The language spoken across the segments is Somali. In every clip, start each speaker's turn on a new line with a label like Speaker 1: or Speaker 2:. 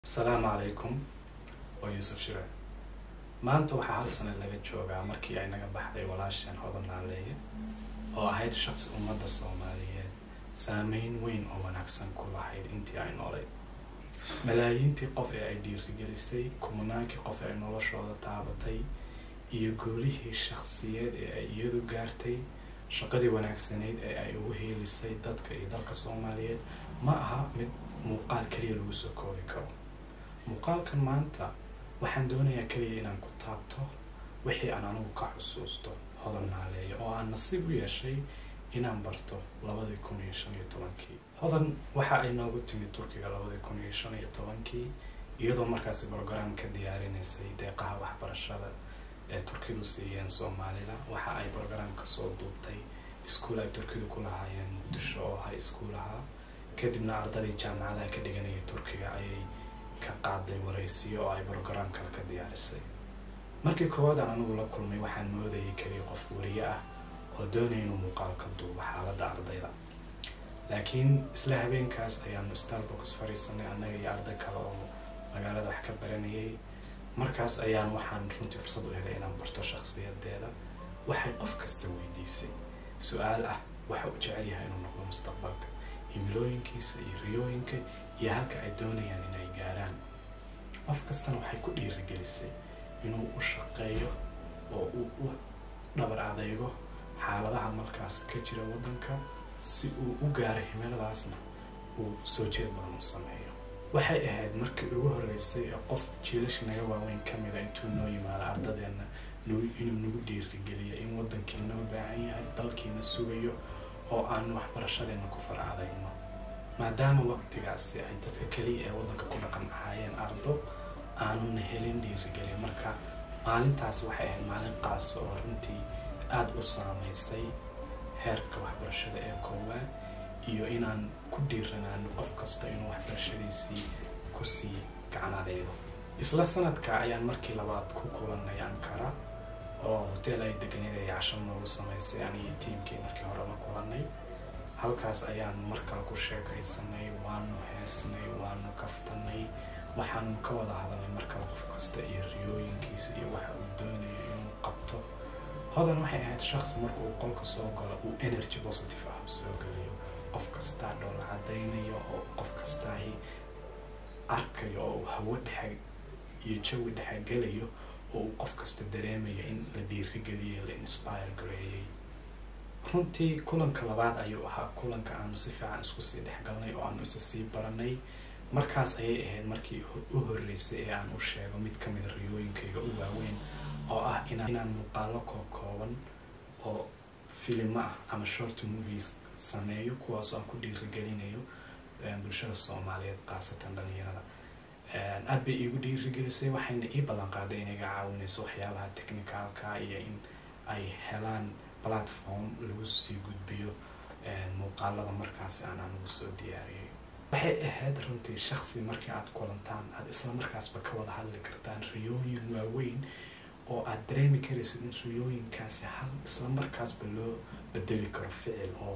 Speaker 1: asalaamu calaykum waa yuusuf shire maanta waxaa hal sana laga joogaa markii ay naga baxday walaasheen hodan naaleeye oo ahayd shaqsi ummadda soomaaliyeed saameyn weyn oo wanaagsan ku lahayd intii ay noolayd malaayiintii qof ee ay dhiirigelisay kumanaankii qof ee ay noloshooda taabatay iyo goolihii shakhsiyeed ee ay iyadu gaartay shaqadii wanaagsanayd ee ay ugu heelisay dadka iyo dalka soomaaliyeed ma aha mid muuqaal keliya lagu soo koobi karo muuqaalkan maanta waxaan doonayaa keliya inaan ku taabto wixii aan anigu ka xusuusto hodan naaleeya oo aan nasiib u yeeshay inaan barto labadii kun iyo shan iyo tobankii hodan waxa ay noogu timid turkiga labadii kun iyo shan iyo tobankii iyadoo markaasi brograam ka diyaarinaysay deeqaha waxbarashada ee turkidu siiyeen soomaalida waxa ay brograamka soo duubtay iskuol ay turkidu ku lahaayeen muqdisho oo high school ahaa kadibna ardadii jaamacadaha ka dhiganayay turkiga ayay ka qaaday waraysiyo oo ay brograam kale ka diyaarisay markii koowaad aan anigu la kulmay waxaan moodayay keliya qof wariye ah oo doonaya inuu muuqaal ka duubo xaaladda ardayda laakiin isla habeenkaas ayaanu starbox fadhiisanay annaga iyo arday kale oo magaalada wax ka baranayay markaas ayaan waxaan runtii fursad u helay inaan barto shakhsiyadeeda waxay qof kasta weydiisay su-aal ah waxa uu jecel yahay inuu noqdo mustaqbalka himilooyinkiisa iyo riyooyinka iyo halka ay doonayaan inay gaaraan qof kastana waxay ku dhiirigelisay inuu u shaqeeyo oo uu u dhabar adeygo xaaladaha markaas ka jira waddanka si uu u gaaro himiladaasna uu soo jeed badan u sameeyo waxay ahayd markii ugu horreysay ee qof jiilashi naga waaweyn ka mida intuu noo yimaado ardadeenna inuu nagu dhiirigeliya in waddankiina u baahan yahay dalkiina sugayo oo aan waxbarashadeena ku faracadayno maadaama waqtigaasi ay dadka keliya ee waddanka ku dhaqan ahaayeen ardo aanuna helin dhiirigelin marka maalintaasi waxay ahayd maalin qaasa oo runtii aada u saameysay heerka waxbarashada ee koowaad iyo inaan ku dhiiranaano qof kasta inuu waxbarashadiisii kusii gacanadeydo isla sanadka ayaan markii labaad ku kulanay ankara oo hotel ay deganeed ay casho noogu samaysay anigii tiimkii markii hore la kulanay halkaas ayaan mar kale ku sheekaysanay waanu heesnay waanu kaftanay waxaanu ka wada hadalnay mar kale qof kasta iyo riyooyinkiisa iyo waxa uu doonayo inuu qabto hodan waxay ahayd shaqsi marka uu qolka soo galo uu energy positive ah soo geliyo qof kastaa dhoola cadaynayo oo qof kastaahi arkayo oo uu hawo dhexe iyo jawi dhexe gelayo oo uu qof kasta dareemayo in la dhiirigeliyay la inspire gareeyey runtii kulanka labaad ayuu ahaa kulanka aanu si fiican isku sii dhexgalnay oo aanu isa sii baranay markaas ayay ahayd markii u horreysay ee aan u sheego mid ka mida riyooyinkayga u waaweyn oo ah inaan muuqaalo koo kooban oo filimo ah ama short movies sameeyo kuwaasoo aan ku dhiirigelinayo bulshada soomaaliyeed khaasatan dhalinyarada aada bay iigu dhiirigelisay waxayna ii ballan qaaday inay iga caawinayso waxyaabaha technicalka iyo in ay helaan platform lagu sii gudbiyo muuqaalada markaasi aan anugu soo diyaariyay waxay ahayd runtii shaksi markii aada kulantaan aada isla markaasba ka wada hadli kartaan riyooyin waaweyn oo aada dareemi karaysid in riyooyinkaasi hal isla markaasba loo bedeli karo ficil oo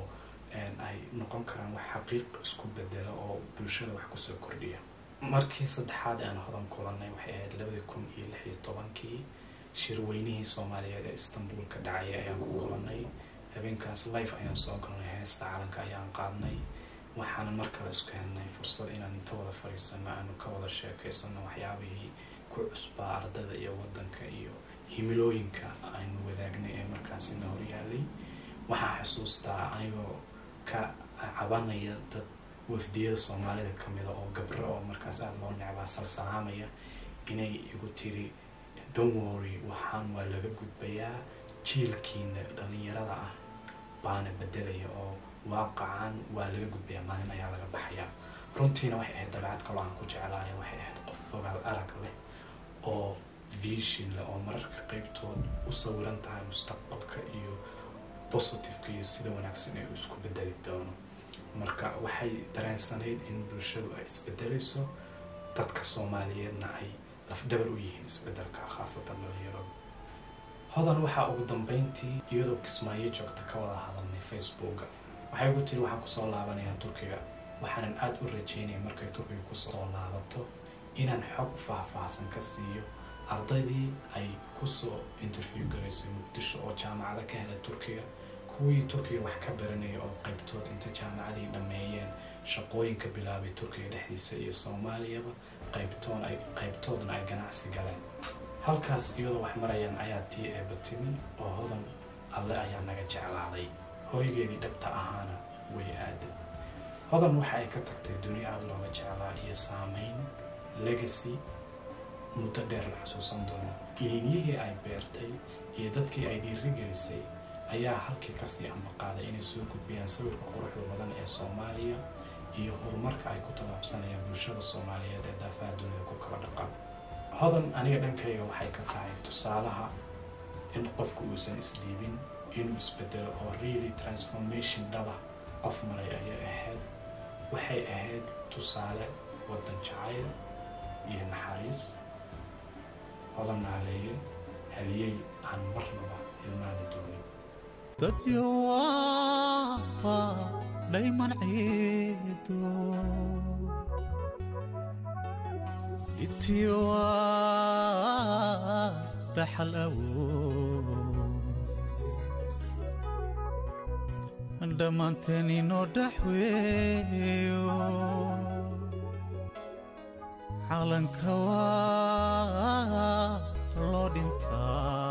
Speaker 1: ay noqon karaan wax xaqiiq isku bedelo oo bulshada wax kusoo kordhiya markii saddexaad aan hodan kulanay waxay ahayd labadii kun iyo lix iyo tobankii shirweynihii soomaaliyeed ee istanbul ka dhacaya ayaan ku kulanay habeenkaas life ayaan soo galnay heesta calanka ayaan qaadnay waxaana mar kale isku helnay fursad inaan inta wada fadhiisano aanu ka wada sheekaysano waxyaabihii ku cusbaa ardada iyo waddanka iyo himilooyinka aynu wadaagnay ee markaasina horyaalay waxaa xusuustaa anigoo ka cabanaya dad wafdiyada soomaalida kamida oo gabro oo markaas aada loo necbaa salsalaamaya inay igu tiri donwory waxaan waa laga gudbayaa jiilkiina dhalinyarada ah baana bedelaya oo waaqacan waa laga gudbayaa maalin ayaa laga baxayaa runtiina waxay ahayd dabeecad kaloo aan ku jeclaaya waxay ahayd qof fogaal arag leh oo vision leh oo mararka qeybtood u sawiran tahay mustaqbalka iyo positiveka iyo sida wanaagsan ee uu isku bedeli doono marka waxay dareensanayd in bulshadu ay isbedelayso dadka soomaaliyeedna ay lafdhabar u yihiin isbedelka khaasatan dhalinyarada hodan waxaa ugu dambeyntii iyadoo kismaayo joogta ka wada hadalnay facebooka waxay ugu tiri waxaan kusoo laabanayaa turkiga waxaanan aada u rajeynaya markay turkiga kusoo laabato inaan xog faahfaahsan ka siiyo ardaydii ay kusoo interview garaysay muqdisho oo jaamacada ka helay turkiga kuwii turkiga wax ka baranaya oo qaybtood inta jaamacadii dhammeeyeen shaqooyinka bilaabay turkiga dhexdiisa iyo soomaaliyaba qaybtoon ay qaybtoodna ay ganacsi galeen halkaas iyadoo wax marayaan ayaa tii eeba timi oo hodan alle ayaa naga jeclaaday hooygeedii dhabta ahaana way aaday hodan waxa ay ka tagtay duni aada looga jeclaa iyo saameyn legacy muddo dheer la xusuusan doono iliinyihii ay beertay iyo dadkii ay dhiirigelisay ayaa halkii kasii amaqaaday inay soo gudbiyaan sawirka quruxda badan ee soomaaliya iyo horumarka ay ku tallaabsanayaan bulshada soomaaliyeed ee daafaha dunida ku kala dhaqan hodan aniga dhankayga waxay ka tahay tusaalaha in qofku uusan isdhiibin inuu isbedelo oo really transformation dhaba qof maray ayay ahayd waxay ahayd tusaale waddan jacayl iyo naxariis hodan naaleeye haliyey aan marnaba hilmaami doonin
Speaker 2: dadyo waa dhayman ciido itiyo waa dhaxal awood dhammaanteen inoo dhaxweeyo calanka waa loo dhintaa